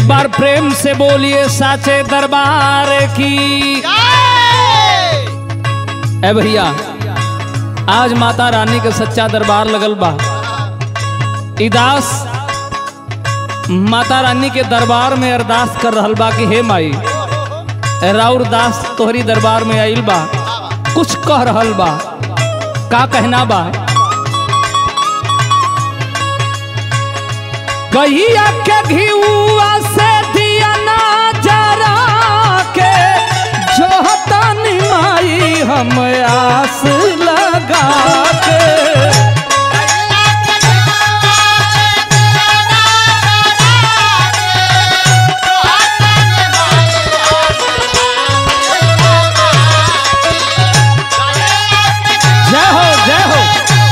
बार प्रेम से बोलिए साचे दरबार की ए भैया आज माता रानी के सच्चा दरबार लगल बा इदास माता रानी के दरबार में अरदास कर रहल बा कि हे माई राउर दास तोहरी दरबार में आइल बा कुछ कह रहल बा का कहना बा कहिया के घिउआ से दिया ना जरा के जो तनी माई हम आस लगा के जय हो जय हो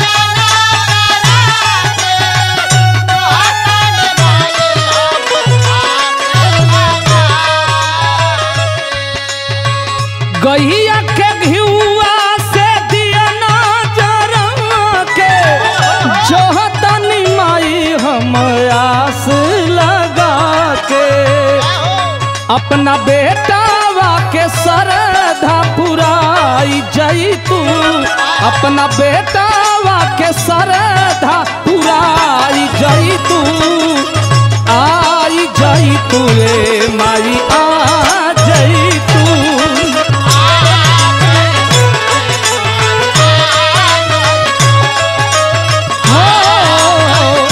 गहिया के घिउआ से दिया ना जरा के जो तनी माई हम आस लगा के अपना बेटावा के सरधा पुराई जई तू अपना बेटावा के सरधा पुराई जई तू आई जई तू रे माई आ जई तू हो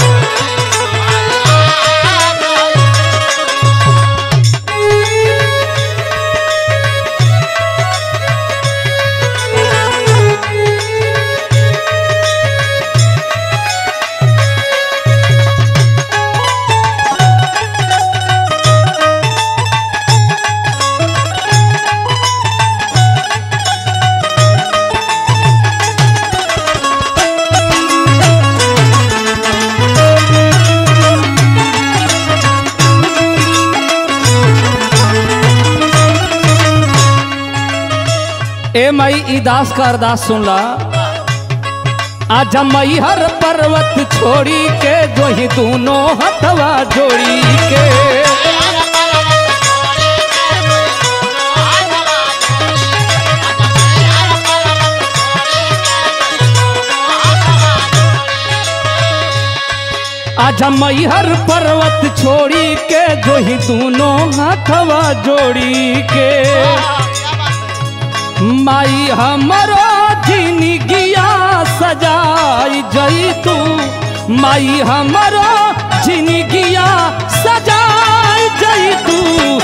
ए मई ई दास का अरदास सुन ला आजा मई हर पर्वत छोड़ी के जो ही दोनों हथवा जोड़ी के आजा मई हर पर्वत छोड़ी के जो ही दोनों हथवा जोड़ी के माई हमरो जिंदगिया सजाई जई तू माई हमरो जिंदगिया सजाई जई तू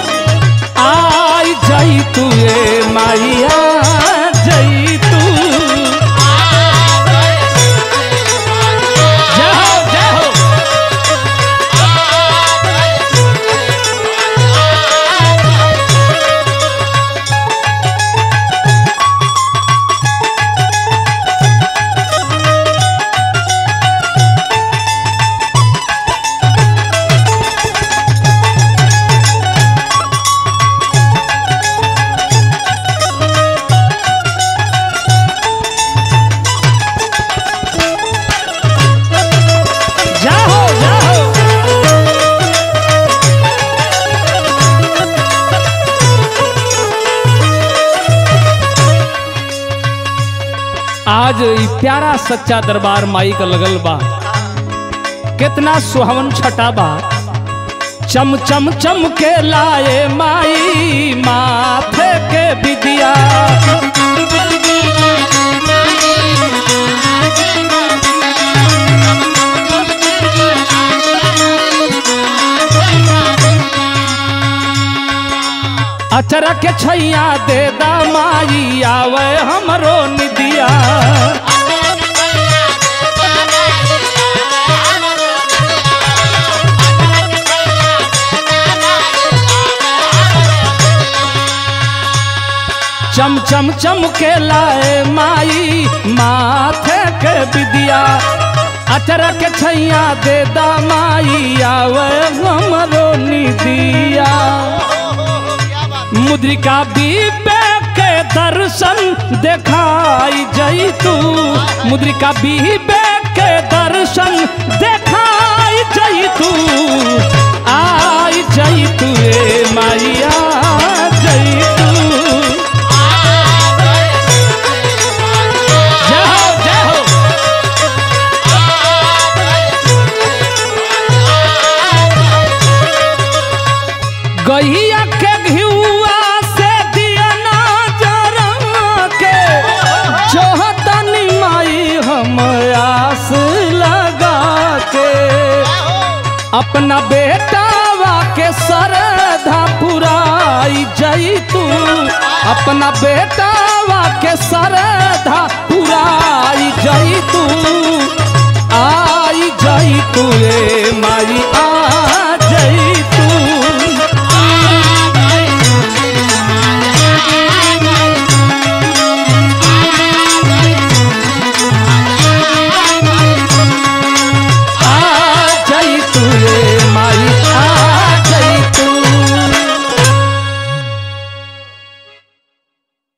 आई जई तू ए माइया जई तू जय हो जय हो जय हो जय हो आज ई प्यारा सच्चा दरबार माई का लगल बा कितना सुहावन छटा बा चम चम चम के लाए माई माथे के विदिया अचरा के छैया दे दा माई आवे हमरो निदिया चम चम चम के लाए माई माथे के विदिया अचरा के छैया दे दा माई आवे हमरो निदिया मुद्रिका बीबे के दर्शन देखाई जई तू मुद्रिका बीबे के दर्शन देखाई जई तू आई जई तू ए माई आ जई तू जय हो जय हो गहिया के घिउआ से दिया ना जरा के जोहतनी माई हम आस लगा के अपना बेटावा के सरधा पुराई जई तू अपना बेटावा के सरधा पुराई जई तू आई जई तू ए माई आ